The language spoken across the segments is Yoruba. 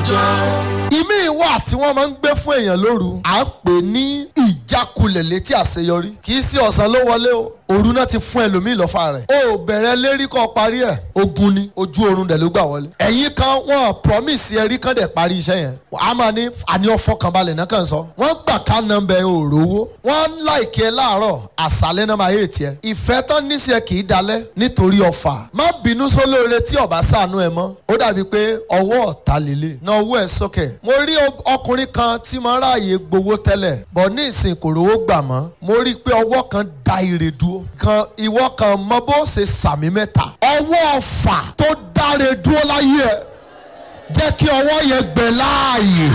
ọjọ́. ìmí wà tí wọ́n máa ń gbé fún èèyàn lóru à ń pè ní ìjákulẹ̀ létí àṣeyọrí kì í sí ọ̀sán ló wọlé o òru náà ti fún ẹlòmíì lọ́fà rẹ̀ o ò bẹ̀rẹ̀ lérí kọ́ parí ẹ̀ ogun ni ojú oorun dẹ̀ ló gbà wọlé ẹ̀yin kan wọ́n promise ẹ̀rí kan dẹ̀ parí iṣẹ́ yẹn a máa ní àní ọ̀fọ̀kànbalẹ̀ náà kàn sọ wọ́n gbà ká nọmbẹ òrówó wọ́n ń láìkí ẹ láàárọ̀ àṣálẹ́ náà máa yé tiẹ̀ ìfẹ́ tán níṣẹ́ kì í dalẹ̀ nítorí ọ̀fà má bínú sólóore tí ọ̀bá ṣàánú ẹ mọ́ ó dàbí pé ọwọ́ ọ̀tá lélẹ̀ náà owó ẹ̀ sókè mo rí ọkùnrin kan tí mo ráàyè gbowó tẹ́lẹ̀ bọ̀ ní ìsìn kò rówó gbà mọ́ mo rí i pé ọwọ́ kan da ire dúró kan ìwọ kan mọ bó ṣe sàmì mẹ́ta ọwọ́ ọ̀fà tó dáre dúró láyé ẹ jẹ́ kí ọwọ́ yẹn gbẹ láàyè.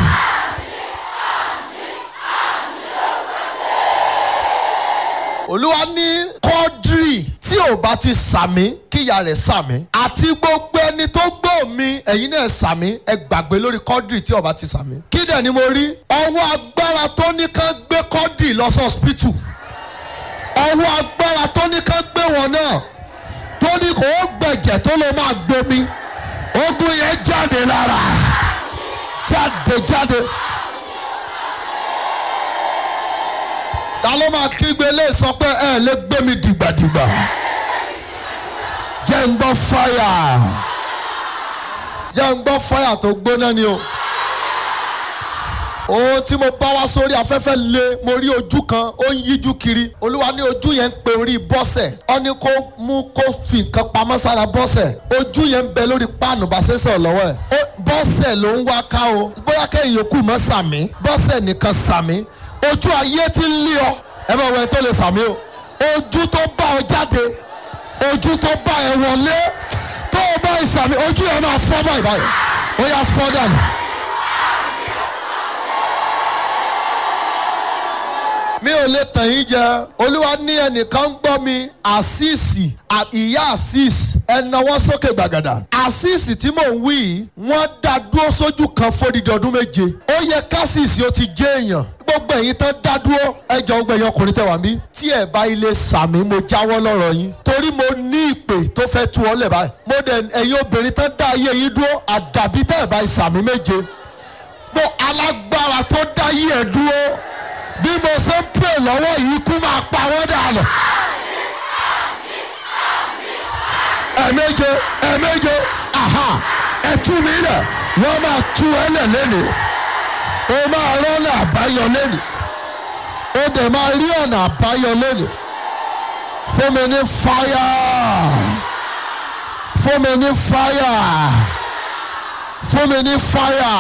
olúwa ní kọ́dírì tí ò bá ti sàmí kíyà rẹ̀ sàmí àti gbogbo ẹni tó gbọ́ mi ẹ̀yin náà sàmí ẹ gbàgbé lórí kọ́dírì tí ò bá ti sàmí. kí dẹ̀ ni mo rí ọwọ́ agbára tó ní ká gbé kọ́dírì lọ sí ọ̀sìpìtù ọwọ́ agbára tó ní ká gbé wọn náà tó ní kò ó gbẹ̀jẹ̀ tó ló máa gbomi ogun yẹn jáde lára jáde jáde. ta ló máa kígbe lè sọ pé ẹ lè gbé mi dìgbàdìgbà jẹ́ ń gbọ́ fáyà jẹ́ ń gbọ́ fáyà tó gbóná ni o ohun tí mo bá wá sórí afẹ́fẹ́ lé mo rí ojú kan ó ń yíjú kiri olúwa ní ojú yẹn ń pe orí bọ́sẹ̀ ó ní kó mú kó fi nǹkan pamọ́ sára bọ́sẹ̀ ojú yẹn ń bẹ lórí páànù bàṣẹ́sọ̀ lọ́wọ́ ẹ̀ bọ́sẹ̀ ló ń wá ká o bóyá kẹ́yìn yòókù mọ́ sàmí bọ́sẹ̀ nìkan sàmí ojú ayé ti ń lé ọ ẹ bá wẹ tó lè sàmí o ojú tó bá ọ jáde ojú tó bá ẹ wọlé tó o bá ìsàmí ojú yẹn máa fọ́ báyìí báyìí ó yà fọ́ dànù. mi ò lè tàn yín jẹ olúwa ní ẹnìkan ń gbọ́ mi àṣìṣì ìyá àṣìṣ ẹnáwó sókè gbàgàdà àṣìṣì tí mò ń wí yìí wọ́n dá dúró sójú kan fódìdí ọdún méje ó yẹ kásìsì ó ti jẹ́ èèyàn gbogbo ẹ̀yin tán dá dúró ẹjọ́ gbogbo ẹ̀yin ọkùnrin tẹ̀ wá mí tí ẹ̀ bá ilé sàmì mo jáwọ́ lọ́rọ̀ yín torí mo ní ìpè tó fẹ́ tú ọ lẹ̀ báyìí mo dẹ̀ ẹ̀yin obìnrin tán dá ayé yín dúró àdàbí tẹ̀ bá ìsàmì méje gbọ́ alágbára tó dá yí ẹ̀ dúró bí mo ṣe ń pè lọ́wọ́ yìí kú máa pa wọ́n dànù. ẹ̀ẹ̀méje ẹ̀ẹ̀méje aha ẹ̀tú mi rẹ̀ wọ́n máa tú ẹlẹ̀ lẹ́nu o máa rọ́nà àbáyọ lẹ́nu o dẹ̀ máa rí ọ̀nà àbáyọ lẹ́nu fún mi ní fáyà fún mi ní fáyà fún mi ní fáyà.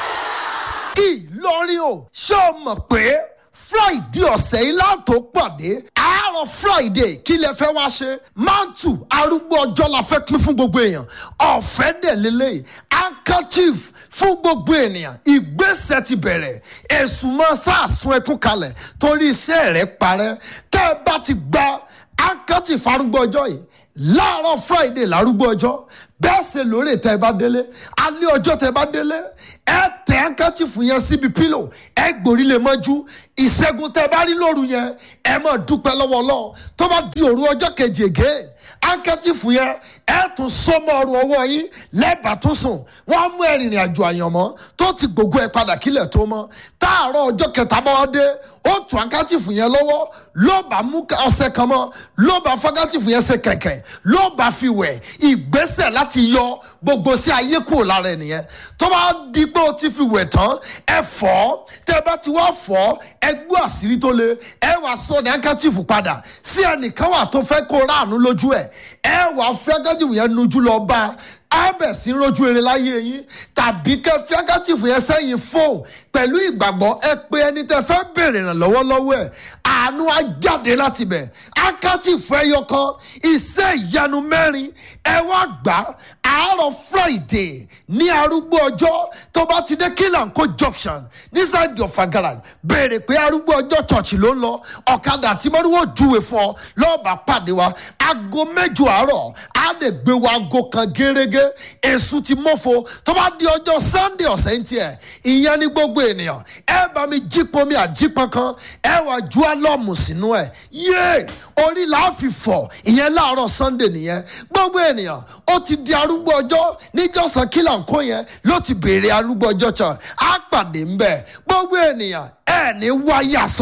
Ìlọrin o ṣé o mọ̀ pé friday ọ̀sẹ̀ yìí láǹtó pàdé àárọ̀ friday kí lẹ fẹ́ wá ṣe mantu arúgbó ọjọ́ la fẹ́ pín fún gbogbo èèyàn ọ̀fẹ́ dẹ̀ lélẹ́yìí handkerchief fún gbogbo ènìyàn ìgbésẹ̀ ti bẹ̀rẹ̀ èsùn mọ́ sàásùn ẹkún kalẹ̀ torí iṣẹ́ rẹ̀ parẹ́ tẹ́ ẹ bá ti gba handkerchief arúgbó ọjọ́ yìí láàárọ̀ friday lárúgbó ọjọ́ bẹ́ẹ̀ ṣe lóore tẹ́ ẹ bá délé alẹ́ ọjọ́ tẹ́ ẹ bá délé ẹ tẹ handkerchief yẹn síbi pílò ẹ gbòrí lè mọ́jú ìṣẹ́gun tẹ́ ẹ bá rí lóru yẹn ẹ máa dúpẹ́ lọ́wọ́ Ọlọ́run tó bá di òru ọjọ́ kejì ègé handkerchief yẹn ẹ tún sọmọ ọrùn ọwọ́ yín lẹ́bàá tún sùn wọ́n á mú ẹ̀rìnrìn àjò àyànmọ́ tó ti gbogbo ẹ̀ padà kílẹ̀ tó mọ́ táàárọ̀ ọjọ́ kẹta bá wá dé ó tún handkerchief yẹn lọ́wọ́ ló bá mú ọṣẹ kan mọ́ ló bá handkerchief yẹn ṣe kẹ̀kẹ́ ló bá fi wẹ̀ ìgbésẹ̀ láti yọ gbogbo sí ayé kúrò lára ẹnìyẹn tó bá di pé o ti fi wẹ̀ tán ẹ fọ̀ tẹ́ bá ti wá fọ̀ ẹ gbọ́ àṣírí tó le ẹ wàá sọ ní handkerchief padà sí ẹnìkan wà tó fẹ́ kó ráàánú lójú ẹ̀ ẹ wàá fẹ́ handkerchief yẹn nujú lọ bá abẹ sí rojú eré láyé yín tàbí kẹ fi handkerchief yẹn sẹ́yìn fóun pẹ̀lú ìgbàgbọ́ ẹ pé ẹni tẹ fẹ́ bèrè ìrànlọ́wọ́ lọ́wọ́ ẹ̀ àánú á jáde láti bẹ̀ handkerchief ẹyọ kan iṣẹ́ ìyanu mẹ́rin ẹ wá gbà àárọ̀ friday ní arúgbó ọjọ́ tó bá ti dé kílànkó junction nísàdì ọ̀fà garage béèrè pé arúgbó ọjọ́ church ló ń lọ ọ̀kadà tí mọ́ríwó júwe fún ọ lọ́ọ̀bà pàdé wa aago mẹ́jọ àárọ̀ á lè gbé wa aago kan gẹ́rẹ́gẹ́ èṣù ti mọ́fo tó bá di ọjọ́ sunday ọ̀sẹ̀ ń tiẹ̀ ìyẹn ní gbogbo ènìyàn ẹ bá mi jípọn mi àjípọn kan ẹ wà ju alọ́ fúrọ́ọ̀mù sínú ẹ̀ yéé orí la fi fọ̀ ìyẹn láàárọ̀ sunday nìyẹn gbogbo ènìyàn ó ti di arúgbó ọjọ́ níjọ́sán kílà ń kó yẹn ló ti béèrè arúgbó ọjọ́ kan á pàdé ńbẹ̀ gbogbo ènìyàn ẹ̀ ní wáyà sàn.